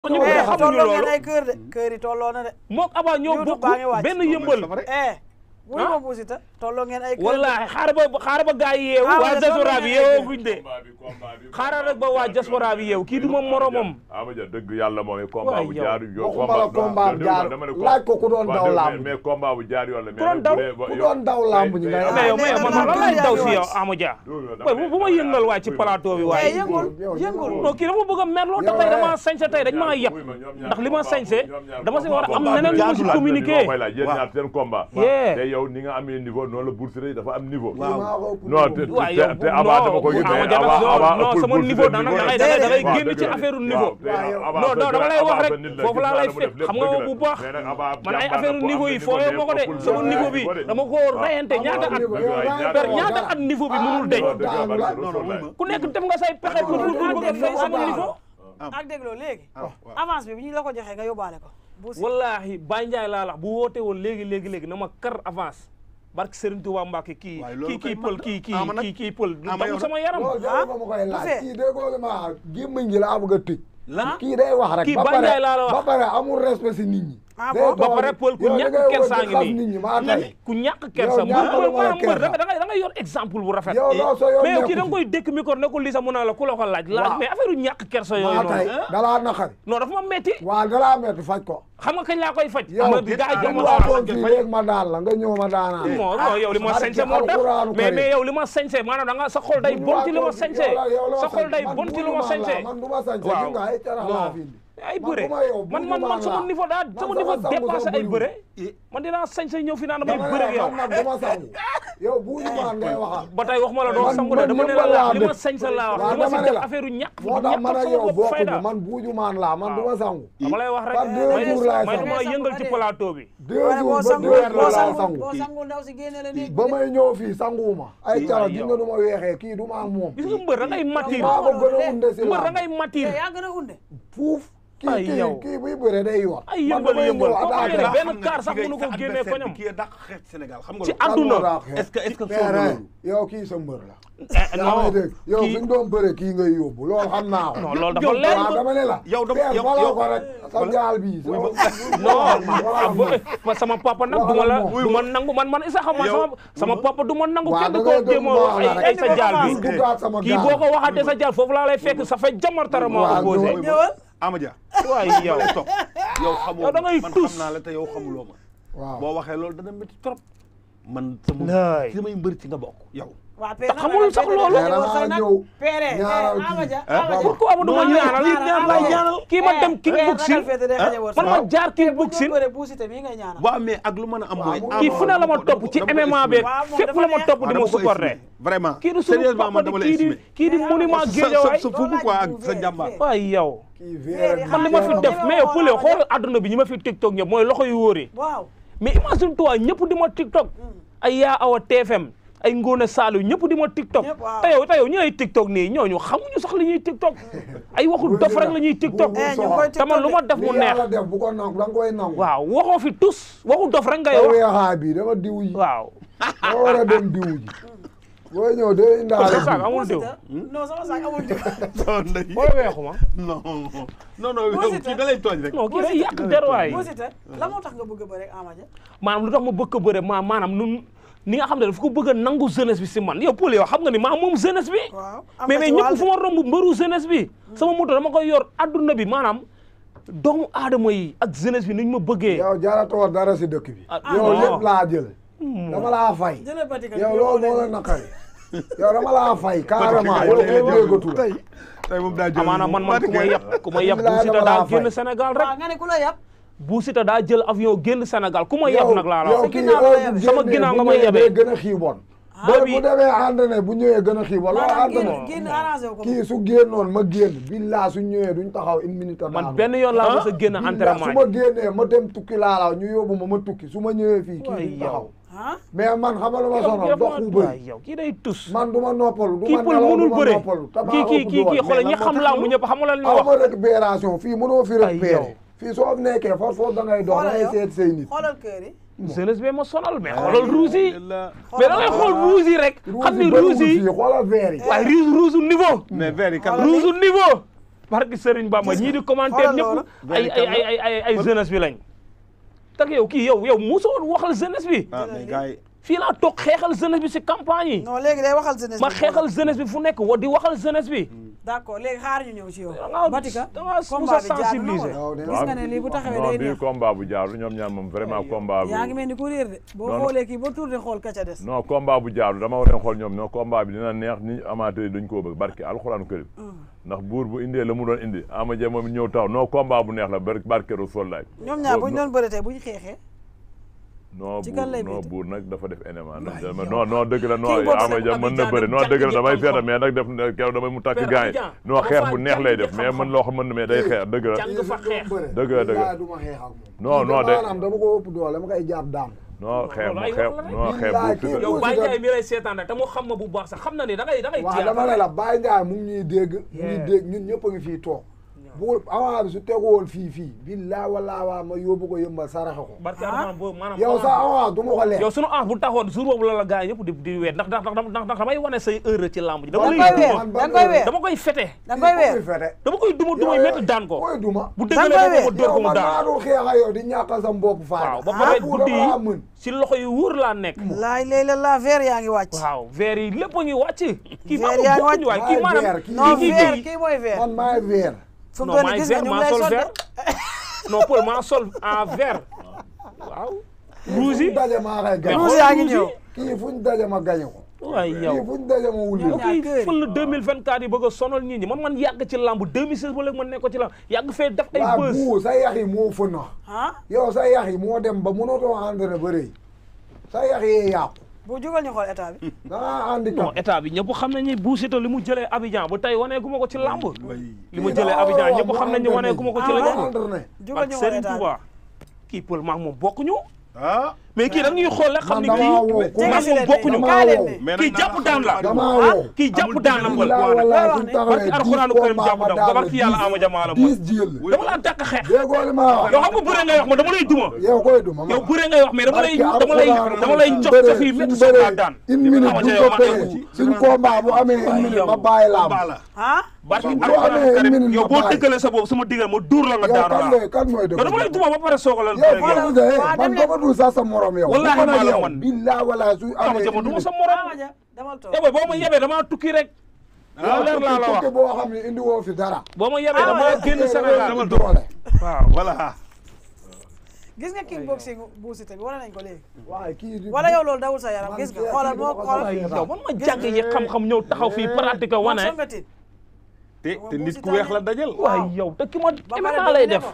ñu eh xamuñu tolloo ngeen loolu ay kër de kër yi tolloo na de mook aba ñoo YouTube bokk baa ngi wàcc. benn yëmbal eh wuy Ah? ma buusita tolloo ngeen ay kër de wallaahi xaaral ba xaaral ba gaa yi yeewu Ah, waa wala diaspora tolloo bi ngeen ay yeewoo kër. guñ de combat bi combat bi xaaral rek ba waa diaspora bi yeewu kii du moom moromam Ama Dia dëgg yàlla moom combat Waay bu yow. jaar yoon waxuma la combat bu jaar laaj ko ku doon daw làmb mais combat bu jaar yoon la Ku doon daw? ku doon daw làmb ñi ngay mais yow mais man man lan lay daw si yow wàcc. Ama Dia Dama waaye bu ma yëngal waay ci plateau bi eh waaye yëngul yow yëngul non kii dafa bëgg a mer loolu tax tey dama sañse tey dañ maa yeb ndax li ma sañse dama si war a am neneen lu ma si communiqué koy laaj yéen ñaar seen combat Yeah. te yow ni nga amee niveau noonu la Bourse Rey dafa am niveau waaw non te waaw te yow te Aba dama ko gis Ama mais Dia nag Aba Aba non ëppul sama Bourse niveau Rey da niveau. ngay da ngay da ngay Waaw, génn dëgg ci la. affaire niveau Waaw, te Aba non non sa- dama lay wax Aba rek sa nit la, foofu gis laa naa lay la mu fekk def lépp xam nga dëgg la. bu baax Mais nag Aba man ay jàmbaar affaire la ko am niveau yi niveau fooyee mais ma ko de ëppul sama Bourse Rey niveau bi niveau de. dama ko reyante ñaata at per ñaata at niveau bi mënul deñ ku nekk def nga say pexe pour pour bëgg a fay sama niveau ak dégloo léegi avance bi bi ñu la ko joxee nga yóbbaale ko buusi wallahi Baye Ndiaye laa la bu woote woon léegi léegi léegi na ma kar avance barke Serigne Touba Mbacke kii waaye loolu kii kii kay pël man- kii kii Ama nag- kii kii pël du Ama yow damm sama yaram loolu jarul nga ma koy laaj Buffet. kii déggoo li ma gémmiñ gi laa bëgg a tëj lan kii day wax rek Kii ba Baye pare Ndiaye laa la wax. ba pare amul respect si nit ñi Ah Day bon? ba toog- pare pël ku yow da ñàkk ngay wër kersa di ngi xas nii. nit ñi maa tey ku ñàkk kersa Yow ñàkk mbër lu ma maanaam mbër kersa. da nga da nga yor exemple bu rafet yow loo soo yow mais yow kii nekku da nga koy dékk micro ne ko lii sax mu naa la ku la ko laaj laaj Waaw. mais affaire ñàkk kersa si. yooyu maa tey noonu dalaa naqari non dafa ma metti waa dalaa metti faj ko xam nga kañ laa koy faj yow ama bi gars yi bu jox ma waatoon fii léegi ma daan la nga ñëw ma daanaan non non yow li ma barke sañse moo tax alquraanu mais karim. mais yow li ma sañse maanaam da nga sa xol day bon ci li ma sañse sa xol day bon ci li ma sañse man du ma sañse Waaw. gis nga ay carax laa fi indi ay man bëre bu ma yow man man man buujumaan sama laa. niveau daa Man sama sama niveau sangu dépassé sax ay bëriwul. bëre man dinaa sañse ñëw fi naan damay dama bëre ne ak yow man nag du ma sangu yow buujumaan ngay waxal ba tey wax ma la doo Man- sangu de man dama ne yëmbal la laa li ma dëkk. sañse laa wax waaw li ma si dama ne def la. affaire yu ñàkk moo tax man ak sama yow bopp fayda bokkuñu man buujumaan laa man du ma sangu dama lay wax rek par deux may jours laay may sangu. dama yëngal ci plateau bi deux wala boo jours ba sangul deux boo heures laa sangul sangu boo sangul ndaw si génne la néeg ba may ñëw fii sanguwuma ay carax yow. gis nga du ma weexee kii du ma am moom gis nga mbër da ngay matir maa ko gën a unde si mbër da laa ngay matir yaa gën a unde fuuf Ay, kii yow. kii kii buy bëre day yor ay man yëmbal damay yëmbal ñëw koo attaqué xam ne la. benn kaar sax mënu ko génnee koñam kii dàq xeex Sénégal xam nga ci loolu. àdduna Kan moo daax est-ce que est-ce que Père, soo loolu. yow kii sa mbër la Eh, yaa non may dégg yow kii- fi nga doon bëre kii ngay yóbbu loolu xam naa ko non loolu dafa yow leer waaw dama ne la yow dama- Père, yow- faloo yow- ko rek sa jaal bii non ba sama papa nag du ma la Waxal du ma nangu man man isa xam man sama sama papa du ma nangu Waaw, kenn da ko ngay jéem a déglu wax ay baax la ay sa rek. jaal bi Bul duggaat sama kii gaal. boo ko waxatee sa jaal foofu laa lay fekk sa fait jamartara maa Waaw, ko posé ñëwal. ñëwal Ama Dia. waay yow lay topp yow xamoo Yow da ngay man tus. xam naa la te yow xamuloo ma. waaw boo waxee loolu dana métti trop. man sama Laay. samay mbër ci nga bokk yow. waa père xamul sax loolu. Père, damaa ñëw père ñaaral Ama kii. Dia Ah, Ama Dia pourquoi mu du ma ñaanal kii ma dem kickboxing man ma jaar kickboxing bëre buusite mii ngay ñaanal waaw mais ak lu mën a am mooy. Waaw, kii fu ne la ma topp ci MMA beeg Waaw, moom fépp dafa la ma neex. topp di ma supporter vraiment. kii du suñu sérieusement papa man di dama lay kii di estimé. kii di monument sa Guédiawaye sa fuufu quoi ak sa jàmbaar. waay yow kii véere man li ma fi def mais yow Poulé xool adduna bi ñi ma fi TikTok ñëpp mooy loxo yu wóoree waaw mais imagine toi ñëpp di ma TikTok ay yaa awa TFM ay Ngone Saliou ñëpp di ma TikTok Ñëpp, waaw. te yow te yow ñi lay TikTok nii ñooñu xamuñu sax li ñuy TikTok ay waxu dof rek la ñuy TikTok eh ñu ngi koy te man lu ma def mu li neex yàlla def bu ko nangu da nga koy nangu waaw waxoo fi tus waxu dof rek ngay sa wax weexaay bi dama diw ji waaw dama war a dem diw ji booy ñëw day indaale sa saak diw. amul diw Buusite non sama saak amul diw non ndey. wala weexuma non non non yow Buusite. kii da lay tooñ rek. non kii day yàq der waay buusite la moo tax nga bëgg a bëre ak Ama Dia maanaam lu tax ma bëgg a bëre ma maanaam nun ni nga xam ne dafa ko bëgg a nangu jeunesse bi si man yow Poulé yow xam nga ni maa moom jeunesse bi waaw am mais nga mais ci ñëpp wàll fu ma romb mbëru jeunesse bi sama moto dama koy yor adduna bi maanaam doomu aadama yi ak jeunesse bi ni ñu ma bëggee yow jaratoo dara si dëkk bi Ah, yow non. lépp laa jël dama laa fay jëlee batika yow loolu moo la naqari yow dama laa fay carrément yow kenn déggatu la tey tey moom daa jël amaana man man ku ma yab ku ma yab Bilaay Bou Siteu dama daa laa génn fay. Sénégal waaw rek nga ne ku la yab Bou Siteu daa jël avion génn Sénégal ku ma yab nag laa la yow wax kii ginnaaw la heure yabe. bu Sama génnee ginnaaw bu nga may ñëwee yabe. day gën a xiiboon Booy booy bi- bu demee entraîné bu ñëwee gën a xiiboon loolu maanaam entraîné génn génn arrangé wu ko kii su génnoon ma génn billaa su ñëwee duñ taxaw une minute man benn yoon laa mos a génn Billaa su entraînement ma génnee ma dem tukki laa la ñu yóbbu ma ma tukki su ma ñëwee fii kii Waay duñ yow. taxaw ah mais man xamal ma sonal yow dox bu waay bëri yow kii day tus man du ma noppalu du kii ma pël nelaw du mënul ma bëre noppalu kii kii kii kii xoolal ñi xam làmb ñëpp xam nga lan ñu aw wax ma récupération fii mënoo fi Ay, yow. récupéré fii soo nekkee foofu foofu da ngay dox da xoolal ngay yow seet say nit xoolal kër yi jeunesse bi ma sonal mais xoolal rouge yi la mais da ngay xool rouge yi rek xam ni bëriwul rouge yi fii xoolal verre yi waaye rouge rouge niveau mais verre yi kan la rouge niveau barki Serigne Bamba ñii di commentaire xoolal loolu. ñëpp ay ay ay ay ay ay jeunesse bi lañ tak yow kii yow yow mosoo waxal jeunesse bi ah mais gars yi fii laa toog xeexal jeunesse bi si campagne yi non léegi day waxal jeunesse ma bi. xeexal jeunesse bi fu nekk wa di waxal jeunesse bi d'accord léegi xaar ñu ñëw ci yow. da ngaa Batika da ngaa combat mus bi a jaadu na sensibiliser. wala? waaw gis nga ne lii bu taxawee non day bii neex. combat bu jaaru ñoom ñaar moom vraiment combat bu yaa ngi mel ni ku réer de boo Non, non. xoolee kii ba tourné xool ka ca des. non combat bu jaaru dama war a xool ñoom non combat bi dina neex ni amateur yi duñ koo bëgg barki alxuraanu karim ndax buur bu indee la mu doon indi ama jee moom ñëw taw non combat bu neex la bar barke Rasul laay ñoom ñaar bu ñu doon bëre tey bu ñu xeexee. non ci kan lay buur non métti? buur nag dafa def élément ndax dama non non dëgg la non Kii boobu ama nag jee mën na Abidjan bëri non dem dëgg la jàngi damay ji feeta xam-xam. mais nag def keroog damay mu takk Père gaañ Abidjan, non dafa xeex bu neex lay jàngi def ji mais xam-xam. mën loo xam mën na mais day xeex dëgg la jàng fa xeex Dëgg la, dëgg la. du ma xeex ak moom. Non, Kii non, de- maanaam dama ko ëpp doole dama koy jàpp daan. non xeex loolu mu ay xeex wax la rek. non xeex Billaay, bu kii tëdd yow Boucher Baye de- Ndiaye mi lay seetaan rek te mu xam ma bu baax sax xam na ni da ngay da ngay waaw jeex dama ne la Baye Ndiaye mu ngi ñuy dégg. mu ngi Yeah. dégg ñun ñëpp a ngi fii toog. bu avant bi su tegu woon fii fii. billaay wallaahi waa ma yóbbu ko yëmbal saraxe ko. barke Armand boobu maanaam yow sa avant du ma ko lekk. yow sunu ans bu taxoon jour boobu la la gars yi ñëpp di di weet ndax ndax ndax ndax damay wane say heure ci lamb ji dama da lay nga koy weer duma da nga koy weer dama koy fete da nga koy weer. fete. dama koy duma duma Yow, métti daan ko koy duma. bu da nga dëggalee koy ko ma dóor yow ko mu man maa daan dul xeex ak yow di ñàkkal sam bopp faay. waaw ba pare ah pour guddi dama yi mën. si loxo yu wóor laa nekk laay lay la la verre yaa ngi wàcc. waaw verre yi lépp a ngi wàcc kii Verre maa yaa ngi bokkuñu waay wàcc. kii Maay maanaam verre, kii- non kii verre kii kii mooy verre. man maay weer. fu mu non toll nii maay gis nga verre ñu ngi maa lay sol sonde. verre non Paul maa sol en verre waaw rouge fu yi ñu daje maa koy gañe. Rouge yaa ngi ñëw. kii fu ñu daje ma gañe ko. waay kii yow fu ñu daje ma wulli Ñoom ko. ñaar kii kër yi. fël na 2024 yi bëgg a sonal nit ñi man man yàgg ci lamb 2016 ba léegi man nekk ko ci lamb yàgg fee def ay waa bës bu sa yax yi moo fënax. ah yow sa yax yi moo dem ba mënatoo entraîné ba rëy. sa yax yee yàqu. bu jógal ñu xool état bi. da ngaa non handicap. état bi ñëpp xam nañu Bou Siteu li mu jëlee Abidjan ba tey waneeku ma ko ci lamb Mbaye. li mu jëlee Abidjan ñëpp xam nañu waneeku ma ko ci Ah, la ouais. lamb entraîné. jógal ñu xool Serigne état bi. Touba kii Paul maak moom bokkuñu ah mais kii da ñuy xool rek xam man ni damaa kii wow. maak moom bokkuñu damaa kaay leen wow. ne. mais kii nag jàpp naa daan la xam damaa ne wow. kii jàpp daan la Paul billaay wallaahi suñu barki taxawee alxuraanu dix karim jàpp combat daan ma ba barki yàlla daan ama jamaa la dix mooy jël. dama laa dàkk xeex déggoo li ma wax. yow xam nga bëre ngay wax ma dama lay duma yow koy duma ma. yow bëre ngay wax mais dama lay Barke dama lay alxuraan dama lay suñ jox sa bëree- fii suñ métti soog bëree laa daan une minute Ama bu Dia ko yow ma payee amu ci. suñ combat bu amee une minute ma bàyyi laa combat la ah barki Boo amee alxuraanu une karim minute yow ma boo bàyyi. dëggalee sa boobu sama diggal ma duur la nga yow daanu kan laa mooy kan mooy dëgg yow dama lay duma ba pare soog a la yow bëre ak Fane yow Moussa eh waa man dem leen. dama dul sax sa morom yow. Wallaahi bu ko nag maa la yow man. billaa wala su Ama amee Dia ma une duma minute. sa morom Ama Dia demal toog. yow boo ma yebee dama tukki rek yow leer laa la wax tukki boo xam ne indi woo fi dara. boo ma yebee dama Ah, génn Yow Sénégal dama doole. waaw voilà gis nga kickboxing Bou Siteu bi wane nañ ko léegi. waaye kii di. wala yow loolu dawul sa yaram Man gis nga kii xoolal kii moo dama ko xoolal. soxla. yow man ma jàng yi xam-xam ñëw taxaw fii pratique moom wane soo nga tiit. te te nit ku weex la dajal waaw. waaye yow te ki ma Ba pare MMA lay dominé def ko.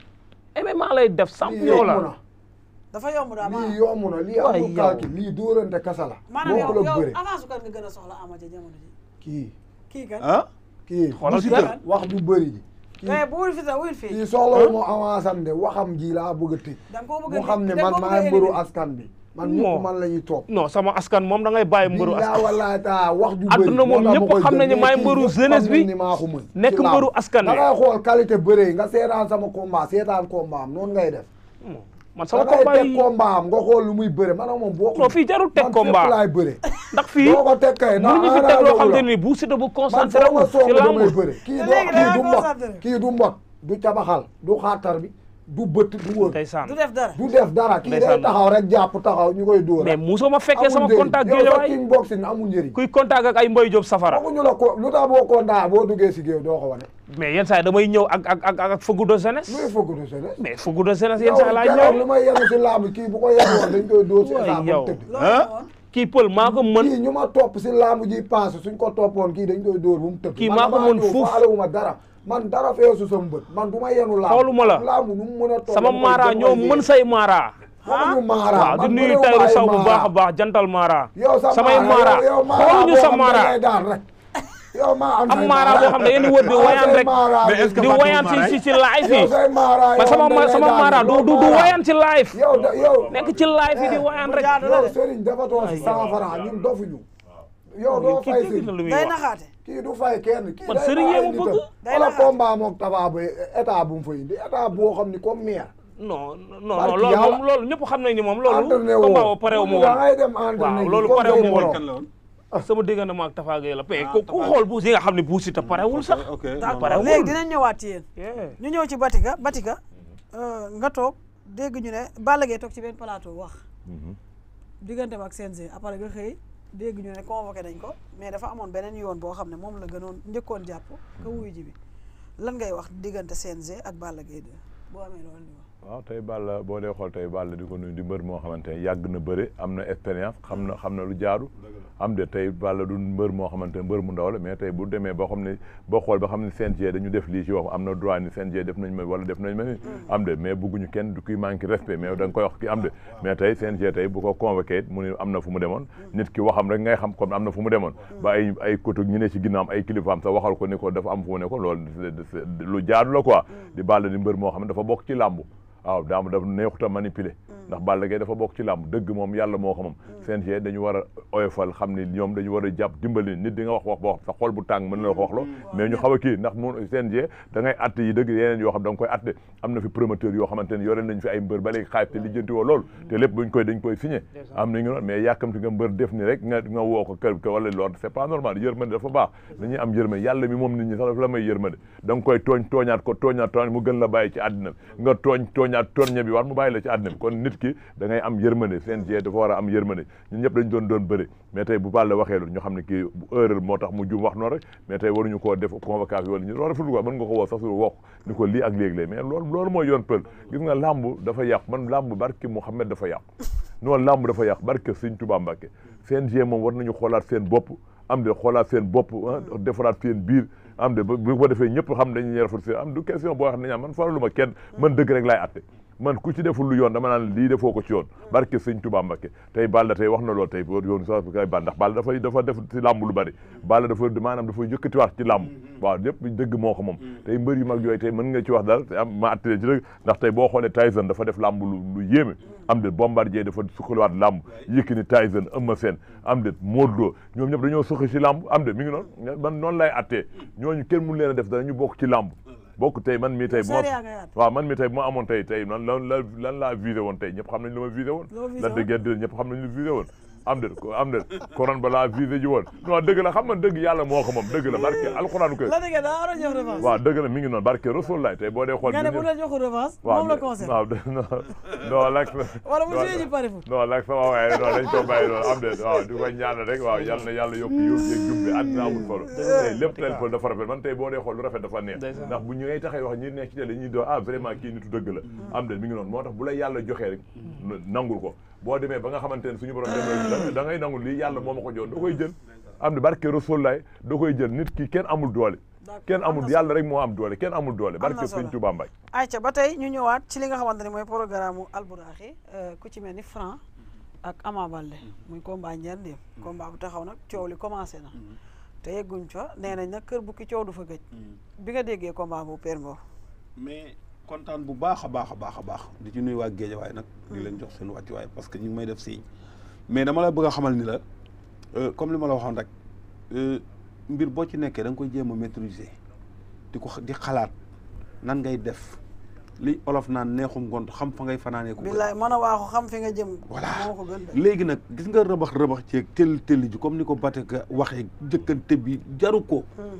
MMA lay def lii champion yomb la na dafa yomb daal lii maanaam. yomb na lii Waay amul yow. calcul lii dóorante kasa la. maanaam yow bokkul ak yow bëre. avance su kan nga gën a soxla Ama Dia jamono ji. kii kii kan. ah kii. Xoolal bu kii. wax du bëri ji. kii mais bu wul fi sax wul fii. kii soxla moo avance am de waxam ji laa bëgg a tëj. da nga koo bëgg a mu xam ne da nga man koo bëgg a maay mbëru éliminer. askan bi. man Non. ñëpp man la ñuy topp. non sama askan moom da ngay bàyyi mbëru billaa askan wallaahi taa wax ju bëri. Adduna moom moo tax ñëpp ma koy xam jël, nañu mais maay kii mbëru ñëpp jeunesse xam bi, nañ ni maa ko mën. nekk ci làmb. mbëru askan da wi. ngay xool qualité bëre yi nga seetaan sama combat seetaan combat am noonu ngay def. man da sama ngay combat teg yi combat am nga xool lu muy bëre man ak moom boo non fii jarul teg man combat fépp laay bëre. ndax fii boo ko teg kay mënuñu fi teg loo xam te ni Bou Siteu bu man concentré foo wu ma ci song lamb damay bëre kii Te doo léegi kii da du nga mbot concentré. kii du mbot du cabaxal du xaatar bi du bët du wër ndeysaan du def dara. du def dara kii day Ndeysaan. taxaw rek jàpp taxaw ñu koy dóor mais musoo ma fekkee sama njëriñ. contact yow sa géejawaay king boxing amul njëriñ kuy contact ak ay Mboy Diop safara waxuñu la ko lu tax boo kontaan boo duggee si géew doo ko wane mais yenn saa yi damay ñëw ak ak ak ak fëggu de jeunesse luy fëgg du jeunesse mais fëggu de jeunesse yenn yow saa yi laay keroog lu ñëw may yenu si làmb kii bu ko yenoon dañ koy dóor si Waay état ba yow. mu tëdd loolu ah. la woon. kii pël maa ko mën kii ñu ma topp si làmb ji paase suñ ko toppoon kii dañ koy dóor bu mu tëdd Kii man maa ko damaa mën ñëw fuuf. faalewuma dara man dara feesu sama bët man du ma yenu làmb Xooluma la. làmb nu mu mën a toll sama dama koy- mara dama ñoo koy mën yee. say mara waxuñu maara waaw di man nuyu bëriwuma Tayru ay Saw bu maara. baax a baax jantal mara yow sa samay maara mara yow maara xooluñu boo sa xam ne mara dangay daan rek yow maa am am say mara boo xam ne yéen di wër di Ah, wayaan say rek maara Mais est-ce que di Fatou wayaan ci Mara ci ci live yow yi say maara man yow sama dangay sama daan mara yow du du du maara. wayaan ci live yow da yow nekk ci live yi di wayaan rek jaadu la yow de. Serigne dafa toog si cent francs ñun dofuñu yow doo kii fay dégg na Serigne lu muy day wax naxaate. kii du fay kenn kii Man day Serigne bàyyi yee ma nitam. bëgg. Day wala naxaate. combat mook Tapha Boy état bu mu fa indi état boo xam ni comme maire non non Barki non loolu yàlla. moom loolu ñëpp xam nañ ni moom loolu entraîné woo combat ba pare wu ma da woon ngay dem entraîné waaw ji loolu comme pare wu say ma woon morom. kan la woon sama diggante ma ak Tafa Gueye la pe ku ku xool Bou Siteu nga xam ne Bou Siteu parewul sax ok d'accord parewul. léegi dinañ ñëwaat ci yéen Yeah. ñu ñëw ci Batika Batika euh, nga toog dégg ñu ne Balla Gaye toog ci benn plateau wax digganteem ak CNG après nga xëy dégg ñu ne convoqué nañ ko mais dafa amoon beneen yoon boo xam ne moom la gënoon njëkkoon jàpp ka wuyu ji bi lan ngay wax diggante CNG ak Balla Gaye 2 boo amee loolu di wax waaw tey Balla boo dee xool tey Balla di ko nuyu di mbër moo xamante ne yàgg na bëre am na expérience xam na xam na lu jaadu am de tey Balla du mbër moo xamante ne mbër mu ndaw la mais tey bu demee boo xam ne boo xool ba xam ne CNG dañu def lii ci wax am na droit ni CNG def nañ ma wala def nañ ma ni am de mais bugguñu kenn du kuy manqué respect mais da nga koy wax ki am de mais tey CNG tey bu ko convoqué it mu ne am na fu mu demoon nit ki waxam rek ngay xam comme am na fu mu demoon ba ay ay kotu ñu ne ci ginnaam ay kilifaam sax waxal ko ni ko dafa am fu mu ne ko loolu lu jaadu la quoi di Balla di mbër moo xam ne dafa bokk ci làmbu waaw daam dafa neexuta manipuler ndax Balla Gaye dafa bokk ci làmb dëgg moom yàlla moo ko moom CNG dañu war a oyofal xam ni ñoom dañu war a jàpp dimbali nit di nga wax wax ba wax sa xol bu tàng mën na la ko wax loo mais ñu xaw a kii ndax mu CNG da ngay atte yi dëgg yeneen yoo xam da nga koy atte am na fi promoteur yoo xamante ne yore nañ fi ay mbër ba léegi xaayib te lijjanti woo loolu te lépp buñ koy dañ koy signé am na ñu noonu mais yàkkamti nga mbër def ni rek nga nga woo ko kër wala loolu c'est pas normal yërmande dafa baax dañuy am yërmande yàlla mi moom nit ñi sax dafa la may yërmande da nga koy tooñ tooñaat ko tooñaat tooñaat mu gën la bàyyi ci àddina bi nga tooñ tooñaat torñe bi war mu bàyyi la ci àddina bi kon nit ki da ngay am yërmande CNG dafa war a am yërmande ñun ñëpp dañ doon doon bëri mais tey bu Balla waxee lu ñu xam ne kii bu erreur moo tax mu jum wax noonu rek mais tey waruñu koo def convocation wala ñu loolu rafetlu ko mën nga ko woo sax su wax ni ko lii ak léegi-léeg mais loolu loolu mooy yoon pël gis nga làmb dafa yàqu man làmb barki Mouhamed dafa yàqu noonu làmb dafa yàqu barke Sëñ Tuubaa Mbàkke CNG moom war nañu xoolaat seen bopp am de xoolaat seen bopp defaraat seen biir am de bu ko defee ñëpp xam dañuy rafet seen am du question boo xam ne ñaa man faraluma kenn man dëgg rek laay atte man ku ci deful lu yoon dama naan lii defoo ko ci yoon barke sëñ Tuubaa Mbakke tey Balla tey wax na loolu tey yoon sax kay Balla ndax Balla dafay dafa def ci làmb lu bari Balla dafa maanaam dafa yëkkatiwaat ci làmb waaw lépp dëgg moo ko moom tey mbër yu mag yooyu tey mën nga ci wax dara te am ma attale ci rek ndax tey boo xoolee Tyson dafa def làmb lu lu yéeme am de Bombardier dafa sukkaliwaat làmb Yékini Tyson Eumeu Sène am de Modou Lo ñoom ñëpp dañoo suqi ci làmb am de mi ngi noonu man noonu lay attee ñooñu kenn mun leen a def dara ñu bokk ci làmb bokk tey man mii tey bu ma Sariya ngay àtte. waaw man mii tey bu ma amoon tey tey lan lan lan lan laa visé woon tey ñëpp xam nañ lu ma visé woon Loo visé lan dëgg yàlla ñëpp xam nañ lu visé woon am de am de koran ba laa visé ji woon non dëgg la xam man dëgg yàlla moo ko moom dëgg la barke alxuraanu koy la dëgg daa war a jox revanche waaw dëgg la mi ngi noonu barke rasul laay tey boo dee xool nga ne bu ñun la joxul revanche waaw moom la conseil waaw non non lak wala mu joué ji pare fut non lak sama waaye non dañ ko bàyyi noonu am de waaw di ko ñaanal rek waaw yàlla na yàlla yokk yóbbu yeeg jub bi àddina amul solo tey lépp tel fol dafa rafet man tey boo dee xool lu rafet dafa neex Ndeysaan. ndax bu ñu ngay taxee wax ñi nekk ci télé ñuy doon ah vraiment kii nitu dëgg la am de mi ngi noonu moo tax bu la yàlla joxee rek nangul ko boo demee ba nga xamante ne suñu borom dem da ngay nangul lii yàlla moo ma ko jox da koy jël am de barke Rasulullaay da koy jël nit ki kenn amul doole kenn amul yàlla rek moo am doole kenn amul doole barke solo. Sëñ Tuubaa Mbay ayca ba tey ñu ñëwaat ci li nga xamante ne mooy programme mu Alburaxi ku ci mel ni Franc ak Ama Baldé muy combat ñeent dem combat bu taxaw nag coow li commencé na te yegguñ fa nee nañ nag kër bukki coow du fa gëj bi nga déggee combat bu Père Mbow mais kontaan bu baax a baax a baax a baax di ci nuyu waa Géejawaay nag di leen jox seen wàccuwaay parce que ñu ngi may def signe mais dama la bëgg a xamal ni la euh, comme li ma la waxoon rek euh, mbir boo ci nekkee da nga koy jéem a maîtriser di ko di xalaat nan ngay def li olof naan neexum gont xam fa ngay fanaanee ko gën. billaay mën a waaxu xam fi nga jëm voilà moo ko gën de léegi nag gis nga rëbax rëbax ceeg tëll tëll ji comme ni ko Batika waxee jëkkante bi jaru ko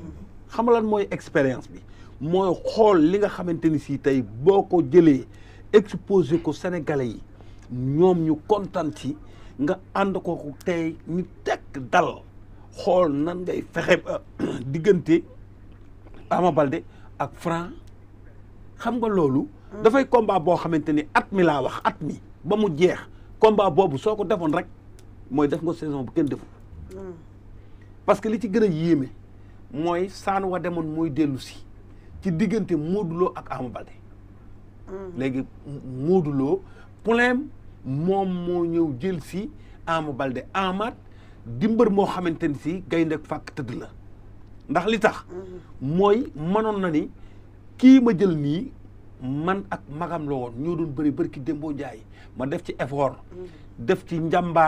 xam lan mooy expérience bi mooy xool li nga xamante ni si tey boo ko jëlee exposé ko Sénégalais yi ñoom ñu kontaan ci nga ànd ko ko tey ñu tekk dal xool nan ngay fexe ba diggante Ama Baldé ak Franc xam nga loolu dafay combat boo xamante ni at mi laa wax at mi ba mu jeex combat boobu soo ko defoon rek mooy def nga saison bu kenn deful parce que li ci gën a yéeme mooy saan wa demoon mooy dellu si ci diggante Modou Lo ak Ama Baldé léegi Modou Lo problème moom moo ñëw jël si Ama Baldé Amaat di mbër moo xamante ni si gaynde fàkk tëdd la ndax li tax mooy mënoon na ni kii ma jël nii man ak magam la woon ñoo doon bëri bëri ki démboo njaay ma def ci effort def ci njàmbaar